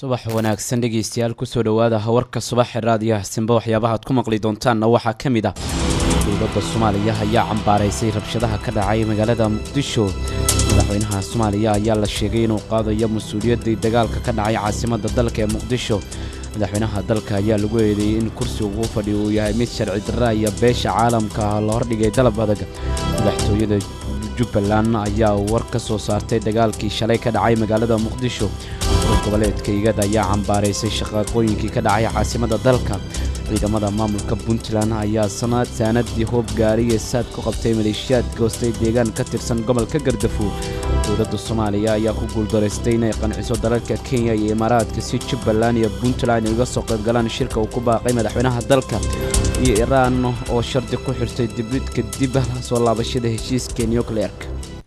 subax wanaagsan dhegeystayaal kusoo dhowaada hawarka subaxee raadiyaha simba waxyaabaha ad ku maqli doontaanna waxaa ka mid ah dowladda soomaaliya ayaa cambaaraysay rabshadaha ka dhacay magaalada muqdisho madaxweynaha soomaaliya ayaa la sheegay inuu qaadayo mas-uuliyaddii dagaalka ka dhacay caasimadda dalka ee muqdisho madaxweynaha dalka ayaa lagu eedeeyey in kursiga ugu fadhiyo uu yahay mid sharci darra iyo beesha caalamka la hordhigay dalab adag madaxtooyada jubbaland ayaa war ka soo saartay dagaalkii shalay ka dhacay magaalada muqdisho goboleedka igad ayaa cambaaraysay shaqaaqooyinkii ka dhacay caasimadda dalka ciidamada maamulka puntland ayaa saanadii hoob gaariya saad ku qabtay maleeshiyaad goostay deegaan ka tirsan gobolka gardafuur dowladda soomaaliya ayaa ku guuldaraystay inay qanciso dalalka kenya iyo imaaraadka si jubbaland iyo puntland ay uga soo qaybgalaan shirka uu ku baaqay madaxweynaha dalka iyo iraan oo shardi ku xirtay dibidka dib soo laabashada heshiiska nucleerka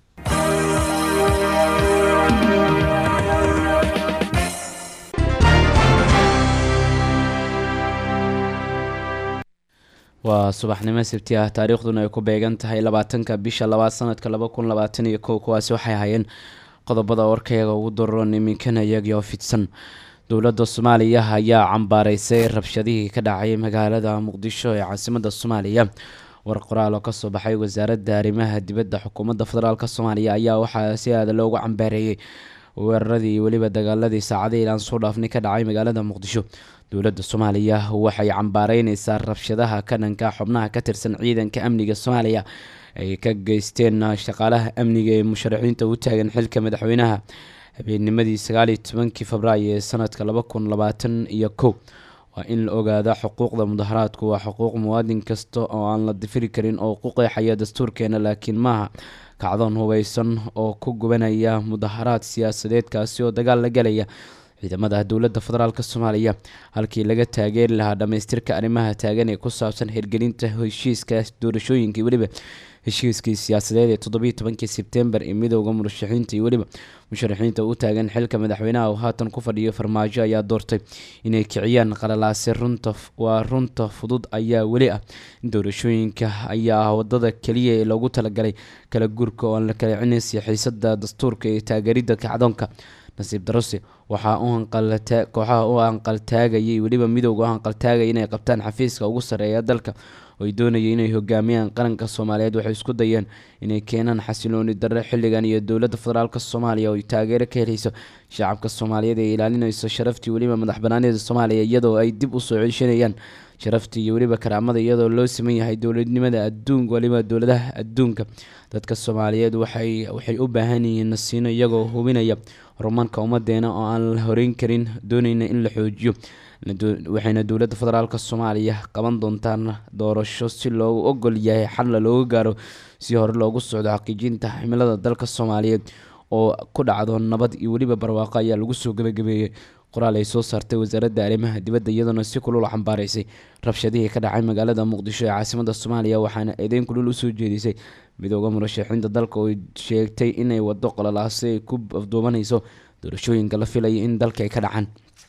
waa subaxnimo sabti ah taariikhduna ay ku beegan tahay labaatanka bisha labaad sanadka laba kun labaatan iyo kow kuwaasi waxay hayeen qodobada warkayaga ugu daroon iminkana iyagii oo fidsan dowladda soomaaliya ayaa cambaaraysay rabshadihii ka dhacay magaalada muqdisho ee caasimadda soomaaliya war qoraal oo kasoo baxay wasaaradda arrimaha dibadda xukuumadda federaalk soomaaliya ayaa waxaa si aada loogu cambaareeyey weeraradii weliba dagaaladii saacadihii ilaan soo dhaafnay ka dhacay magaalada muqdisho dowladda soomaaliya waxay cambaareyneysaa rabshadaha ka dhanka xubnaha ka tirsan ciidanka amniga soomaaliya ay ka geysteen shaqaalaha amniga ee musharaxiinta u taagan xilka madaxweynaha habeennimadii sagaaliyo tobankii febraayo ee sanadka laba kun labaatan iyo kow waa in la ogaada xuquuqda mudaharaadku waa xuquuq muwaadin kasta oo aan la difiri karin oo ku qeexaya dastuurkeena laakiin maaha kacdoon hubeysan oo ku gubanaya mudaharaad siyaasadeed kaasi oo dagaal la galaya ciidamada dowladda federaalk soomaaliya halkii laga taageeri lahaa dhammaystirka arrimaha taagan ee ku saabsan hirgelinta heshiiska doorashooyinkii weliba heshiiskii siyaasadeed ee toddobiiyo tobankii sebtembar ee midooda murashaxiinta iyo weliba musharaxiinta u taagan xilka madaxweynaha oo haatan ku fadhiyo farmaajo ayaa doortay inay kiciyaan qalalaase runta waa runta fudud ayaa weli ah doorashooyinka ayaa ah wadada keliya ee loogu talagalay kala guurka oo aan la kala cinaysa xiisada dastuurka ee taageeridda kacdoonka nasiib darose waxaa u kooxaha u hanqaltaagayay weliba midooda u hanqaltaagaya inay qabtaan xafiiska ugu sarreeya dalka oo ay doonayay inay hogaamiyaan qaranka soomaaliyeed waxay isku dayeen inay keenaan xasilooni darre xilligan iyo dowladda federaalk soomaaliya oo ay taageero ka helayso shacabka soomaaliyeed ee ilaalinayso sharaftii weliba madax banaanida soomaaliya iyadoo ay dib usoo ceshanayaan sharaftii iyo weliba karaamada iyadoo loo siman yahay dowladnimada adduunka weliba dowladaha adduunka dadka soomaaliyeed waxay waxay u baahan yihiin nasiino iyagoo hubinaya horumarka ummadeena oo aan la horeyn karin dooneyna in la xoojiyo waxayna dowladda federaalk soomaaliya qaban doontaan doorasho si loogu ogol yahay xalla looga gaaro si hore loogu socdo xaqiijinta ximilada dalka soomaaliyeed oo ku dhacdo nabad iyo weliba barwaaqo ayaa lagu soo gabagabeeyey qoraal ay soo saartay wasaaradda arrimaha dibadda iyadoona si kulul xambaaraysay rabshadihii ka dhacay magaalada muqdisho ee caasimada soomaaliya waxaana eedeyn kulul usoo jeedisay midooda murashaxiinta dalka oo sheegtay inay wado qololaasi ay ku afduubanayso doorashooyinka la filaya in dalka ay ka dhacaan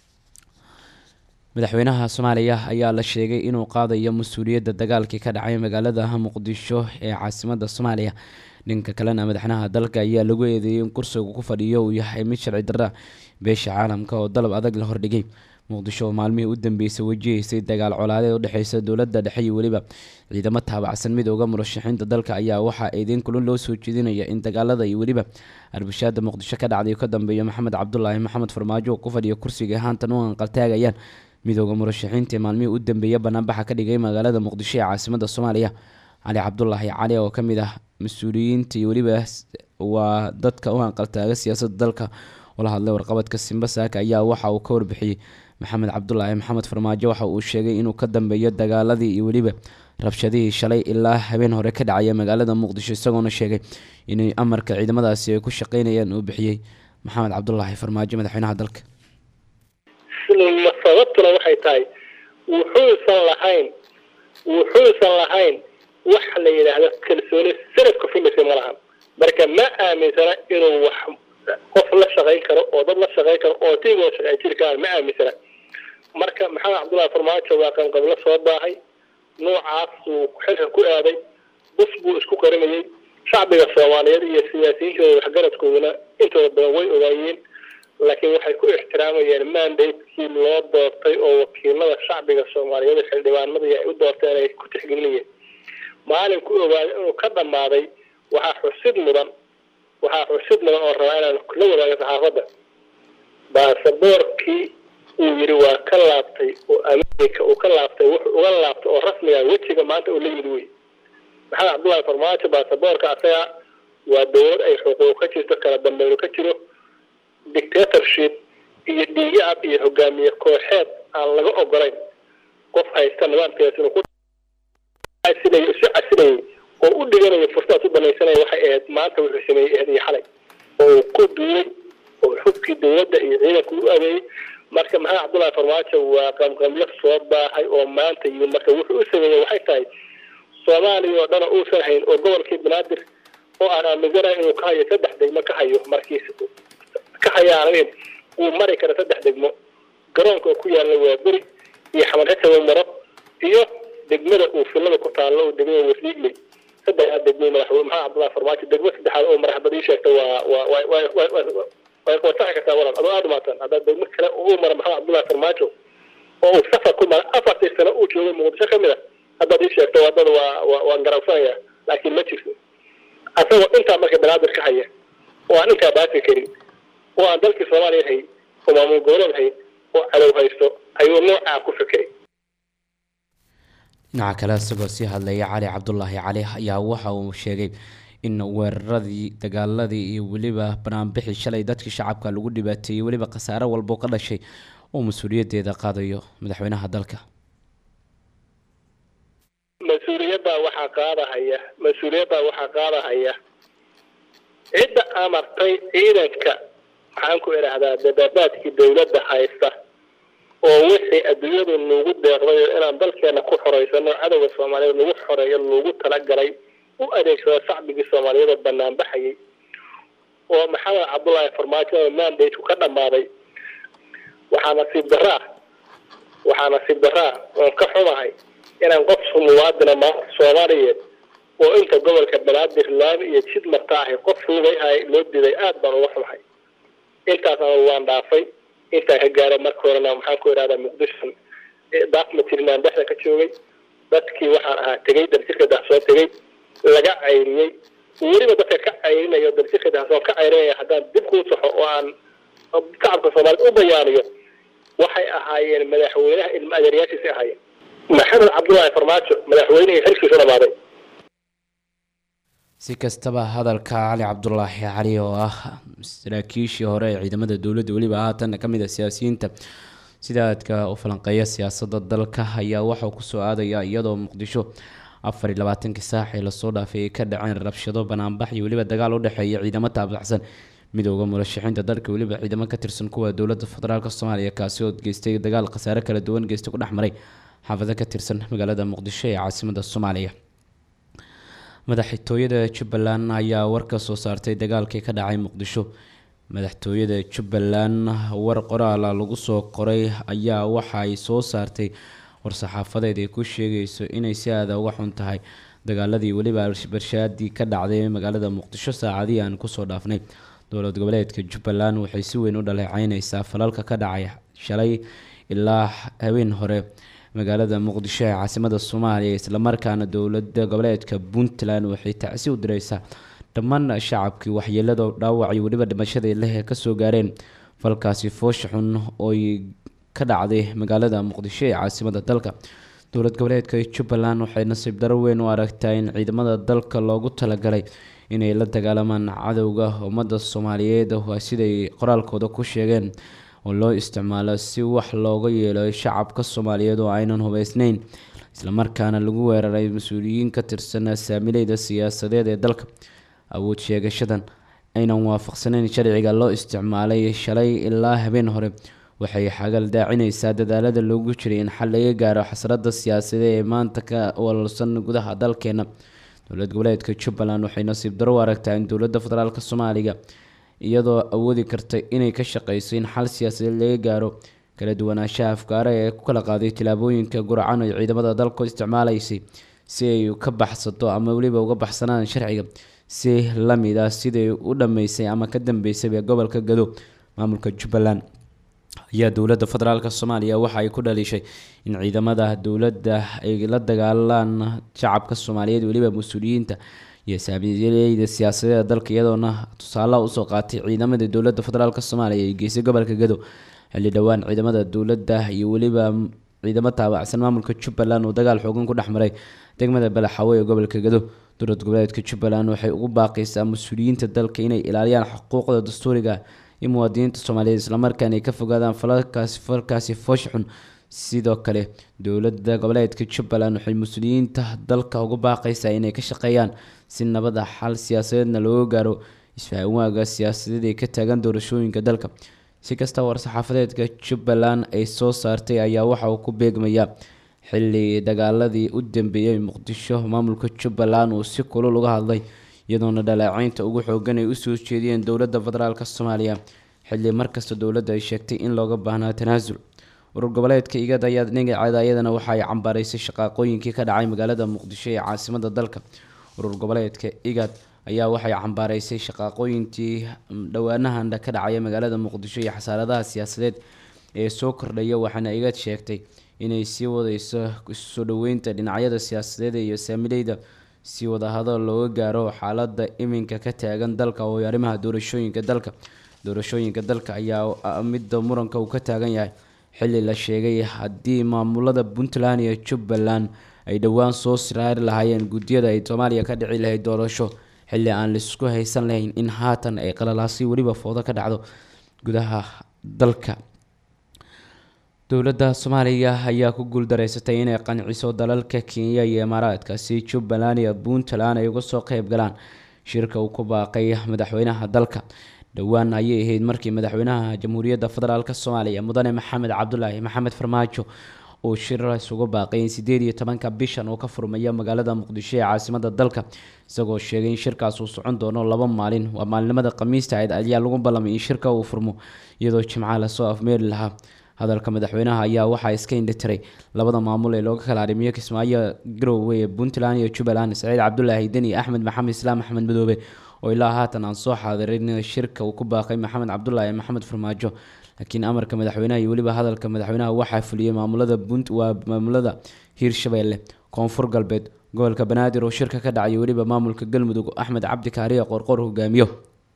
madaxweynaha soomaaliya ayaa la sheegay inuu qaadayo mas-uuliyadda dagaalkii ka dhacay magaalada muqdisho ee caasimada soomaaliya dhanka kalena madaxweynaha dalka ayaa lagu eedeeyey in kursiga ku fadhiyo uu yahay mid sharci darra beesha caalamka oo dalab adag la hordhigay muqdisho oo maalmihii u dambeysay wajihaysay dagaal colaadeed udhexeysa dowladda dhexe iyo weliba ciidamo taabacsan midooda murashaxiinta dalka ayaa waxaa eedeyn kulun loo soo jeedinaya in dagaalada iyo weliba arbashaada muqdisho ka dhacday ka dambeeyo maxamed cabdulaahi maxamed farmaajo oo ku fadhiya kursiga haatan u anqaltaagayaan midooda murashaxiinta ee maalmihii u dambeeya banaanbaxa ka dhigay magaalada muqdisho ee caasimada soomaaliya cali cabdulaahi cali oo kamid ah mas-uuliyiinta iyo weliba waa dadka u hanqaltaaga siyaasadda dalka ula hadlay warqabadka simba saaka ayaa waxa uu ka warbixiyey maxamed cabdulaahi maxamed farmaajo waxa uu sheegay inuu ka dambeeyo dagaaladii iyo weliba rabshadihii shalay ilaa habeen hore ka dhacaya magaalada muqdisho isagoona sheegay inay amarka ciidamadaasi ay ku shaqeynayaan uu bixiyey maxamed cabdulaahi farmaajo madaxweynaha dalka sababtuna waxay tahay wuxuusan lahayn wuxuusan lahayn wax la yidhaahdo kalsooni sanadku filaysa ma lahan marka ma aaminsana inuu wax qof la shaqayn karo oo dad la shaqayn karo oo tiigoo shaqayn jiri karaan ma aaminsana marka maxamed cabdullahi farmaajo waa qanqablo soo baahay noocaas uu xilka ku aaday bus buu isku qarinayay shacbiga soomaaliyeed iyo siyaasiyiintooda waxgaradkooduna intooda badan way ogaayeen laakiin waxay ku ixtiraamayeen mandatekii loo doortay oo wakiilada shacbiga soomaaliyeed xildhibaanadii ay u doorteen ay ku tixgelinayeen maalinku ogaaday inuu ka dhammaaday waxaa xusid mudan waxaa xusid mudan oo rabaa inaan la wadaago saxaafadda baasaboorkii uu yidhi waa ka laabtay oo america uu ka laabtay wuxuu uga laabtay oo rasmiga wejiga maanta uu la yimid wey maxamed cabdullahi farmaajo baasaboorka asaga waa dowlad ay xuquuq ka jirto kala dambayno ka jiro dictatorship iyo dhiigacab iyo hogaamiye kooxeed aan laga ogolayn qof haysta nidaamkees inuu ku casinay isu casinayay oo u dhiganayo fursadaas u banaysanaya waxay ahayd maanta wuxuu sameeyey ahayd iyo xalay oo uu ku duulay oo xubkii dowladda iyo ciidanku u adeeyey marka maxamed cabdullahi farmaajo waa qamqamyo soo baahay oo maanta yimid marka wuxuu u sameeyey waxay tahay soomaaliya oo dhan uusan hayn oo gobolkii banaadir oo aan aaminsanahay inuu ka hayo saddex degmo ka hayo markiis ka hayaanayn uu mari karo saddex degmo garoonka oo ku yaalla waa beri iyo xamarxitawa maro iyo degmada uu filada ku taallo oo degmada wasliigley saddexdaa degmo madaxweyne maxamed cabdullahi farmaajo degmo saddexaad oo madaxbad ii sheegta waa waa waa waa waa way saxi kartaa walaal adoo aada umaasan haddaa degmo kale uu mara maxamed cabdullahi farmaajo oo uu safar ku mara afartii sano uu joogay muqdisho ka mid a haddaad ii sheegto waddada waa waa waan garabsanaya laakiin ma jirto asagoo intaa marka banaadir ka haya oo aan intaa baafi karin oo aan dalkii soomaaliya hayn oo maamul goboleed hayn oo cadow haysto ayuu noocaa ku fekeray dhinaca kale isagoo sii hadlaya cali cabdulaahi cali ayaa waxa uu sheegay in weeraradii dagaaladii iyo weliba banaanbixii shalay dadkii shacabka lagu dhibaateeyey weliba khasaare walbo ka dhashay oo mas-uuliyaddeeda qaadayo madaxweynaha dalka mas-uuliyaddaa waxaa qaadahaya mas-uuliyaddaa waxaa qaadahaya cidda amartay ciidanka maxaan ku idhaahdaa dabaabaadkii dowladda haysta oo wixii adduunyadu nagu deeqday oo inaan dalkeena ku xoreysano cadowga soomaaliyeed lagu xoreeyo lagu talagalay u adeegsado shacbigii soomaaliyeed oo banaan baxayay oo maxamed cabdullaahi farmaajo oo mandate ka dhammaaday waxaa nasiib daraa waxaa nasiib daraa oon ka xumahay inaan qof muwaadina maanta soomaaliyeed oo inta gobolka banaadir laami iyo jid marta ahay qof lugay ahay loo diday aada baan uga xumahay intaasna waan dhaafay intaan ka gaaray marka horena maxaan ku idhahdaa muqdisho daafma tirnaan dhexda ka joogay dadkii waxaan ahaa tegey daljirka daxsoo tegey laga cayriyey weliba dadka ka cayrinayo daljirka daxsoo ka cayrinaya haddaan dib kuu saxo oo aan shacabka soomaaliyed u bayaaniyo waxay ahaayeen madaxweynaha ilma adeeryaashiisi ahaayeen maxamed cabdullaahi farmaajo madaxweynihii xilkiisu dhamaaday si kastaba hadalka cali cabdulaahi cali oo ah saraakiishii hore ee ciidamada dowladda weliba haatan ka mid a siyaasiyiinta sida aadka u falanqeeya siyaasadda dalka ayaa waxauu kusoo aadaya iyadoo muqdisho afar iyo labaatankii saax ee lasoo dhaafay ay ka dhaceen rabshado banaanbax iyo weliba dagaal u dhexeeya ciidamo taabacsan midooda murashaxiinta dalka weliba ciidamo ka tirsan kuwa dowladda federaalk soomaaliya kaasi oo geystay dagaal khasaare kala duwan geystay ku dhex maray xaafado ka tirsan magaalada muqdisho ee caasimada soomaaliya madaxtooyada jubbaland ayaa war ka soo saartay dagaalkii ka dhacay muqdisho madaxtooyada jubbaland war qoraala lagu soo qoray ayaa waxa ay soo saartay war-saxaafadeed ay ku sheegayso inay si aada uga xun tahay dagaaladii weliba barshaadii ka dhacday magaalada muqdisho saacadii aan kusoo dhaafnay dowlad goboleedka jubbaland waxay si weyn u dhaleeceyneysaa falalka ka dhacay shalay ilaa habeen hore magaalada muqdisho ee caasimada soomaaliya islamarkaana dowlada goboleedka puntland waxay tacsi u direysaa dhammaan shacabkii waxyeelada dhaawac iyo weliba dhimashadii leh ee kasoo gaareen falkaasi foosha xun ooy ka dhacday magaalada muqdisho ee caasimada dalka dowlad goboleedka jubbaland waxay nasiib daro weyn u aragtaa in ciidamada dalka loogu talagalay inay la dagaalamaan cadowga ummadda soomaaliyeed siday qoraalkooda ku sheegeen oo loo isticmaalo si wax looga yeelo shacabka soomaaliyeed oo aynan hubeysneyn islamarkaana lagu weeraray mas-uuliyiin ka tirsan saamileyda siyaasadeed ee dalka awood sheegashadan aynan waafaqsaneyn sharciga loo isticmaalay shalay ilaa habeen hore waxay xagal daacineysaa dadaalada loogu jiray in xal laga gaaro xasrada siyaasadeed ee maanta ka walsan gudaha dalkeena dowlad goboleedka jubbaland waxay nasiib daro u aragtaa in dowladda federaalk soomaaliga iyadoo awoodi karta inay ka shaqeyso in xal siyaasadeed laga gaaro kala duwanaanshaha afkaara ee ku kala qaaday tilaabooyinka guracan ay ciidamada dalku isticmaalaysay si ay ka baxsato ama weliba uga baxsanaan sharciga si lamid ah siday u dhameysay ama ka dambeysay gobolka gado maamulka jubbaland ayaa dowladda federaalk soomaaliya waxa ay ku dhaliishay in ciidamada dowladda ay la dagaalaan shacabka soomaaliyeed weliba mas-uuliyiinta iyo saamiyeyda siyaasadeeda dalka iyadoona tusaalaha usoo qaatay ciidamada dowladda federaalk soomaaliya ee geysay gobolka gado xilli dhowaan ciidamada dowladda iyo weliba ciidamo taabacsan maamulka jubbaland uu dagaal xoogan ku dhex maray degmada balaxawe ee gobolka gado dowlad goboleedka jubbaland waxay ugu baaqaysaa mas-uuliyiinta dalka inay ilaaliyaan xuquuqda dastuuriga iyo muwaadiniinta soomaaliyeed islamarkaana ay ka fogaadaan falalkaasi falkaasi foosh xun sidoo kale dowlada goboleedka jubbaland waxay mas-uuliyiinta dalka ugu baaqaysaa inay ka shaqeeyaan si nabada xal siyaasadeedna looga gaaro isfahamwaaga siyaasadeed ee ka taagan doorashooyinka dalka si kasta war-saxaafadeedka jubbaland ay soo saartay ayaa waxa uu ku beegmayaa xilli dagaaladii u dambeeyey muqdisho maamulka jubbaland uu si kulul uga hadlay iyadoona dhaleeceynta ugu xoogan ay usoo jeediyeen dowladda federaalk soomaaliya xilli markasta dowladda ay sheegtay in looga baahnaa tanaasul urur goboleedka igad ayaa dhinaceeda iyadana waxa ay cambaaraysay shaqaaqooyinkii ka dhacay magaalada muqdisho ee caasimada dalka urur goboleedka igad ayaa waxay cambaaraysay shaqaaqooyinkii dhowaanahan ka dhacaya magaalada muqdisho iyo xasaaradaha siyaasadeed ee soo kordhaya waxaana igad sheegtay inay sii wadeyso isusoo dhoweynta dhinacyada siyaasadeed iyo saamileyda si wadahadal looga gaaro xaalada iminka ka taagan dalka oo arrimaha doorashooyinka dalka doorashooyinka dalka ayaa midda muranka uu ka taagan yahay xilli la sheegay haddii maamulada puntland iyo jubbaland ay dhowaan soo siraari lahaayeen guddiyada ay soomaaliya ka dhici lahayd doorasho xilli aan laisku haysan lahayn in haatan ay qalalaasi weliba foodo ka dhacdo gudaha dalka dowladda soomaaliya ayaa ku guuldareysatay inay qanciso dalalka kenya iyo imaaraadka si jubbaland iyo puntland ay uga soo qeyb galaan shirka uu ku baaqay madaxweynaha dalka dhowaan ayay ahayd markii madaxweynaha jamhuuriyadda federaalk soomaaliya mudane maxamed cabdulaahi maxamed farmaajo uu shir isugu baaqay in sideed iyo tobanka bishan uu ka furmayo magaalada muqdisho ee caasimada dalka isagoo sheegay in shirkaas uu socon doono laba maalin waa maalinimada khamiista ahayd ayaa lagu ballamay in shirka uu furmo iyadoo jimcaha lasoo afmeeri lahaa hadalka madaxweynaha ayaa waxaa iska indhitiray labada maamul ee looga kala arrimiyo kismaayo garowe ee puntland iyo jubbaland saciid cabdulaahi deni axmed maxamed islaam axmed madoobe oo ilaa haatan aan soo xaadirin shirka uu ku baaqay maxamed cabdulaahi maxamed farmaajo laakiin amarka madaxweynaha iyo weliba hadalka madaxweynaha waxaa fuliyey maamulada punt waa maamulada hiirshabeelle koonfur galbeed gobolka banaadir oo shirka ka dhacay weliba maamulka galmudug axmed cabdi kaariya qorqor hogaamiyo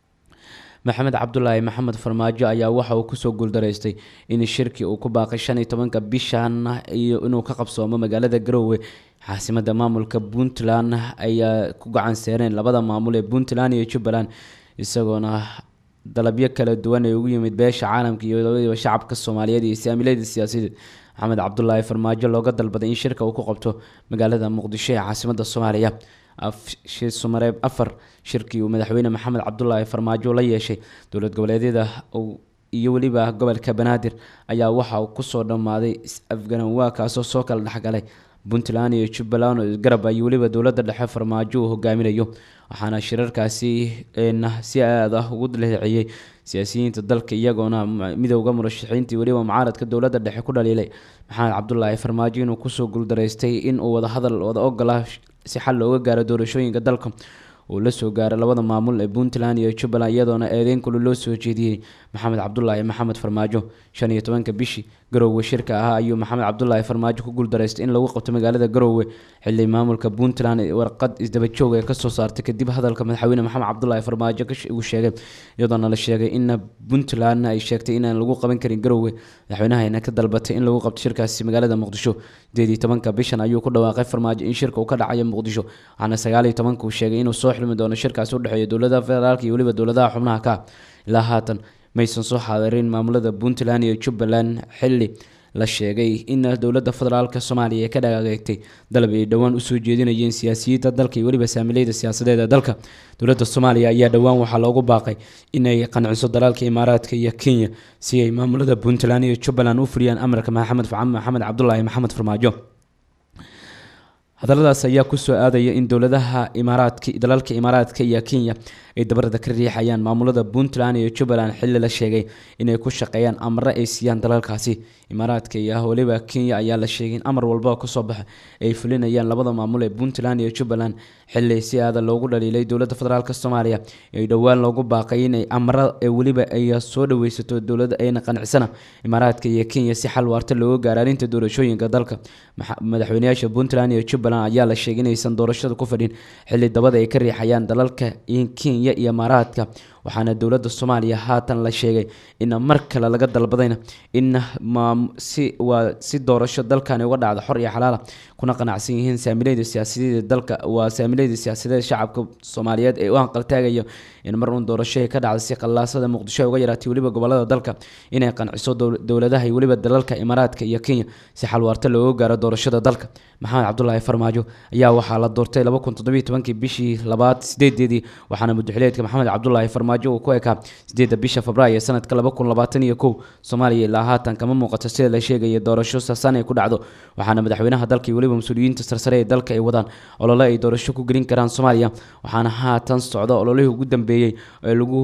maxamed cabdulaahi maxamed farmaajo ayaa waxa uu kusoo guuldareystay in shirkii uu ku baaqay shan iyo tobanka bishan iyo inuu ka qabsoomo magaalada garowe caasimada maamulka puntland ayaa ku gacan seereen labada maamul ee puntland iyo jubbaland isagoona dalabyo kala duwan ee ugu yimid beesha caalamka iyo labadiiba shacabka soomaaliyeed iyo saamilada siyaasadeed maxamed cabdulaahi farmaajo looga dalbaday in shirka uu ku qabto magaalada muqdisho ee caasimada soomaaliya sumareeb afar shirkii uu madaxweyne maxamed cabdulaahi farmaajo la yeeshay dowlad goboleedyada iyo weliba gobolka banaadir ayaa waxa uu kusoo dhammaaday is-afgaranwaa kaasoo soo kala dhexgalay puntland iyo jubbaland oo garab iyo weliba dowladda dhexe farmaajo uu hogaaminayo waxaana shirarkaasi si aad ah ugu leeciyey siyaasiyiinta dalka iyagoona midowda murashaxiintii weliba mucaaradka dowladda dhexe ku dhaliilay maxamed cabdulaahi farmaajo inuu kusoo guuldaraystay in uu wadahadal wada ogola si xal looga gaaro doorashooyinka dalka uu la soo gaaray labada maamul ee puntland iyo jubbaland iyadoona eedeyn kulu loo soo jeediyey maxamed cabdulaahi maxamed farmaajo shan iyo tobanka bishii garowe shirka ahaa ayuu maxamed cabdulaahi farmaajo ku guuldaraystay in lagu qabto magaalada garowe xili maamulka puntland warqad isdabajoog ee kasoo saartay kadib hadalka madaxweyne maxamed cabdulaahi farmaajo uu sheegay iyadoona la sheegay in puntland ay sheegtay inaan lagu qaban karin garowe madaxweynahayna ka dalbatay in lagu qabto shirkaasi magaalada muqdisho sideed iyo tobanka bishan ayuu ku dhawaaqay farmaajo in shirka uu ka dhacayo muqdisho waxaana sagaal iyo tobanka uu sheegay inuu soo xilmi doono shirkaasi udhexeeya dowladaha federaalka iyo weliba dowladaha xubnaha ka ilaa haatan maysan soo xaadirin maamulada puntland iyo jubbaland xili la sheegay in dowladda federaalk soomaaliya ay ka dhagaagtay dalab ay dhowaan usoo jeedinayeen siyaasiyiinta dalka iyo weliba saamileyda siyaasadeed ee dalka dowladda soomaaliya ayaa dhowaan waxaa loogu baaqay inay qanciso dalaalka imaaraadka iyo kenya si ay maamulada puntland iyo jubbaland u fuliyaan amarka maxamed maxamed cabdulaahi maxamed farmaajo hadaladaas ayaa kusoo aadaya in dowladaha imaaraadka dalalka imaaraadka iyo kenya ay dabarada ka riixayaan maamulada puntland iyo jubbaland xili la sheegay inay ku shaqeeyaan amre ay siiyaan dalalkaasi imaaraadka iyo weliba kenya ayaa la sheegay in amar walba kasoo baxa ay fulinayaan labada maamul ee puntland iyo jubbaland xili si aada loogu dhaliilay dowladda federaalk soomaaliya ee dhowaan loogu baaqay inay amara ee weliba ay soo dhaweysato dowladda ayna qancisana imaaraadka iyo kenya si xal waarta looga gaaro arrinta doorashooyinka dalka madaxweyneyaasha puntland iyo jubbaland ayaa la sheegay inaysan doorashada ku fadhin xili dabada ay ka riixayaan dalalka kenya iyo imaaraadka waxaana dowladda soomaaliya haatan la sheegay in mar kale laga dalbadayna in si waa si doorasho dalkani uga dhacdo xor iyo xalaala kuna qanacsan yihiin saamilayda siyaasadeed dalka waa saamilayda siyaasadeed shacabka soomaaliyeed ee u hanqaltaagayo in mar uun doorasho ay ka dhacdo si qallaasada muqdisho ay uga yaraatay weliba gobolada dalka inay qanciso dowladaha iyo weliba dalalka imaaraadka iyo kenya si xal waarta looga gaaro doorashada dalka maxamed cabdulaahi farmaajo ayaa waxaa la doortay laba kun toddobiyo tobankii bishii labaad sideedeedii waxaana muddaxileedka maxamed cabdulaahi farmaajo uu ku ekaa sideedda bisha febraayo sanadka laba kun labaatan iyo kow soomaaliya ilaa haatan kama muuqato sida la sheegaya doorasho sasan ay ku dhacdo waxaana madaxweynaha dalka iyo weliba mas-uuliyiinta sarsare ee dalka ay wadaan olole ay doorasho ku gelin karaan soomaaliya waxaana haatan socda ololihii ugu dambeeyey ee lagu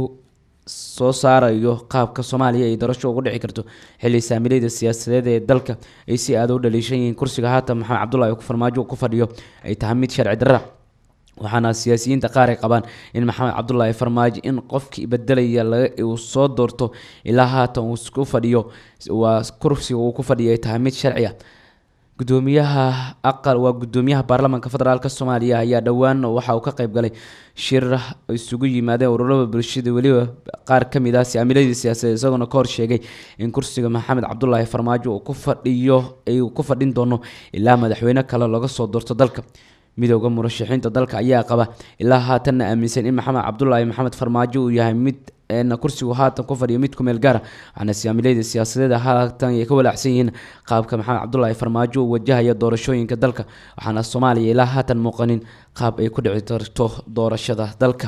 soo saarayo qaabka soomaaliya ay doorasho ugu dhici karto xilli saamilayda siyaasadeed ee dalka ay si aada u dhaliishan yihiin kursiga haatan maxamed cabdulaahi farmaajo ku fadhiyo ay tahay mid sharci darra waxaana siyaasiyiinta qaar ay qabaan in maxamed cabdulaahi farmaajo in qofkii bedelaya uu soo doorto ilaa haatan uu ku fadhiyo waa kursiga uu ku fadhiyo ay tahay mid sharci ah gudoomiyaha aqal waa gudoomiyaha baarlamaanka federaalk soomaaliya ayaa dhowaan waxa uu ka qayb galay shir isugu yimaadeen ururada bulshada weliba qaar ka mid ah saamiladii siyaasadeed isagoona ka hor sheegay in kursiga maxamed cabdulaahi farmaajo uu ku fadhiyo ay ku fadhin doono ilaa madaxweyne kale laga soo doorto dalka midooda murashaxiinta dalka ayaa qaba ilaa haatanna aaminsan in maxamed cabdulaahi maxamed farmaajo uu yahay mid kursigu haatan ku fadhiyo mid kumeel gaara waxaana saamilayda siyaasadeeda haatan ay ka walaacsan yihiin qaabka maxamed cabdulaahi farmaajo uu wajahaya doorashooyinka dalka waxaana soomaaliya ilaa haatan muuqanin qaab ay ku dhici karto doorashada dalka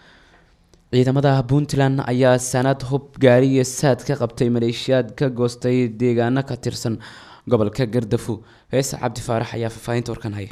ciidamada puntland ayaa sanad hub gaari iyo saad ka qabtay maleeshiyaad ka goostay deegaano ka tirsan gobolka gardafu heese cabdi faarax ayaa faahfaahinta warkan haya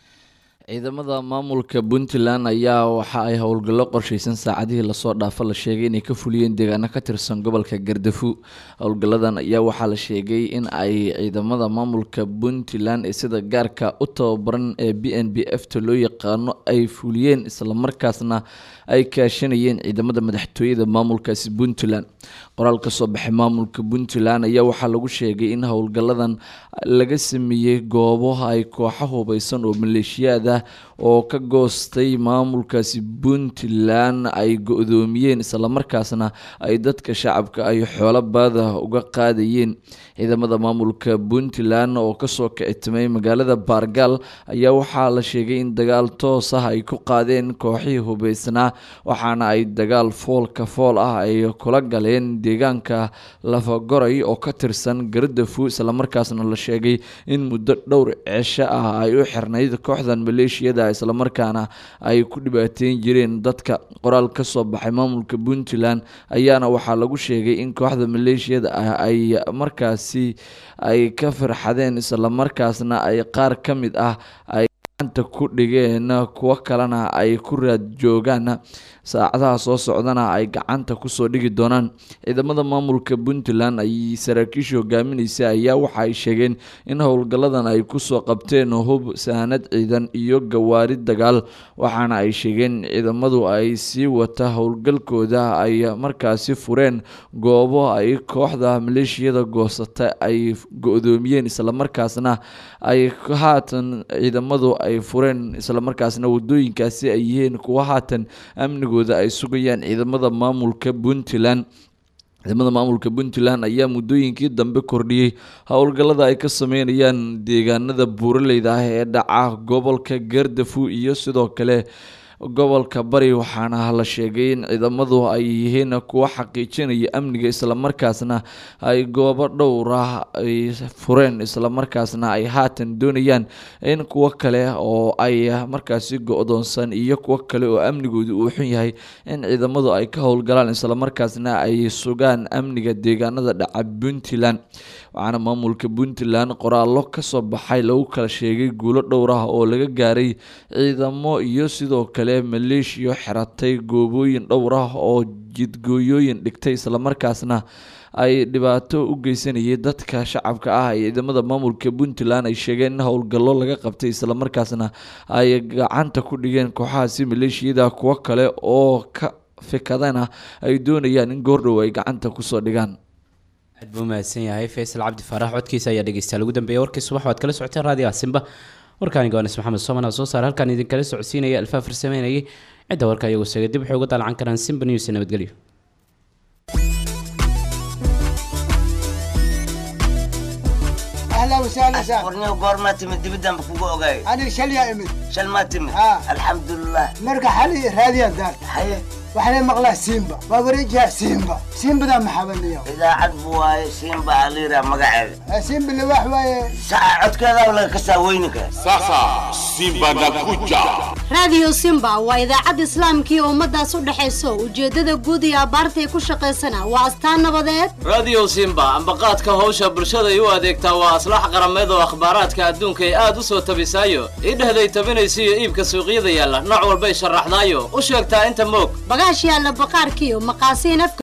ciidamada maamulka puntland ayaa waxa ay howlgallo qorsheysan saacadihii lasoo dhaafo la sheegay inay ka fuliyeen deegaano ka tirsan gobolka gardafu howlgalladan ayaa waxaa la sheegay in ay ciidamada maamulka puntland ee sida gaarka u tababaran ee b n b f ta loo yaqaano ay fuliyeen islamarkaasna ay kaashanayeen ciidamada madaxtooyada maamulkaasi puntland qoraal ka soo baxay maamulka puntland ayaa waxaa lagu sheegay in howlgalladan laga sameeyey goobo ay kooxo hubeysan oo maleeshiyaad ah oo ka goostay maamulkaasi puntland ay go-doomiyeen islamarkaasna ay dadka shacabka ay xoolo baada uga qaadayeen ciidamada maamulka puntland oo kasoo kicitimay magaalada baargaal ayaa waxaa la sheegay in dagaal toos ah ay ku qaadeen kooxihii hubeysnaa waxaana ay dagaal foolka fool ah ay kula galeen deegaanka lafagoray oo ka tirsan gardafu islamarkaasna la sheegay in muddo dhowr ceesho ah ay u xirnayd kooxdan maleeshiyada islamarkaana ay ku dhibaateyn jireen dadka qoraal ka soo baxay maamulka puntland ayaana waxaa lagu sheegay in kooxda maleeshiyada ah ay markaasi ay ka farxadeen islamarkaasna ay qaar ka mid ah ay gacanta ku dhigeen kuwo kalena ay ku raad joogaan saacadaha soo socdana ay gacanta kusoo dhigi doonaan ciidamada maamulka puntland ay saraakiisha hogaamineysa ayaa waxa ay sheegeen in howlgalladan ay kusoo qabteen hub sahanad ciidan iyo gawaari dagaal waxaana ay sheegeen ciidamadu ay sii wata howlgalkooda ay markaasi fureen goobo ay kooxda maleeshiyada goosata ay go-doomiyeen islamarkaasna ay haatan ciidamadu ay fureen islamarkaasna wadooyinkaasi ay yihiin kuwa haatan amnigu ay sugayaan ciidamada maamulka puntland ciidamada maamulka puntland ayaa muddooyinkii dambe kordhiyey howlgallada ay ka sameynayaan deegaanada buuraleyda ah ee dhaca gobolka gardafu iyo sidoo kale gobolka bari waxaana la sheegay in ciidamadu ay yihiin kuwa xaqiijinaya amniga islamarkaasna ay goobo dhowr ah ay fureen islamarkaasna ay haatan doonayaan in kuwo kale oo ay markaasi go-doonsan iyo kuwo kale oo amnigoodu uu xun yahay in ciidamadu ay ka howlgalaan islamarkaasna ay sugaan amniga deegaanada dhaca puntland waxaana maamulka puntland qoraallo kasoo baxay lagu kala sheegay guulo dhowr ah oo laga gaaray ciidamo iyo sidoo kale maleeshiya xiratay goobooyin dhowr ah oo jidgooyooyin dhigtay islamarkaasna ay dhibaato u geysanayay dadka shacabka ah ee ciidamada maamulka puntland ay sheegeen in howlgallo laga qabtay islamarkaasna ay gacanta ku dhigeen kooxahaasi maleeshiyada kuwo kale oo ka fikadana ay doonayaan in goordhow ay gacanta kusoo dhigaan aad buu mahadsan yahay faysal cabdi faarax codkiisa ayaa dhegeystayaal ugu dambeeyay warkii subax waad kala socoteen raadiyo asimba warkaani goonis maxamed sooman soo saar halkaan idinkala socodsiinaya alfaa farsameynayay cidda warka iyagu seegay dib waxay uga dalacan karaan simba news nabadgelyo اهلا وسهلا سهلا warniyo goormaa timid dibidaan ba kugu ogaay انا شليا امد shal maa timid Ah. alxamdulilah مرقى حالي راديا دار haye وحنا مقلا سيمبا وابريجها سيمبا سيمبا ذا محبني idaacad buu waaye siinba aliira magaceeda سيمبا اللي واحد saca codkeeda laga kasaa weyninka Sasa Simba nakuja. raadiyo simba waa idaacad islaamkii ummadaas u dhexayso ujeeddada guud iyo abbaartay ku shaqaysana waa astaan nabadeed radio simba ambaqaadka howsha bulshaday u adeegtaa waa aslax qarameed oo akhbaaraadka adduunka ay aad u soo tabisaayo idhehday tabinaysa iyo iibka suuqyada yaalla nooc walbay sharaxdaayo u sheegtaa inta moog bagaash yaalla baqaarkiiyo maqaasiin afka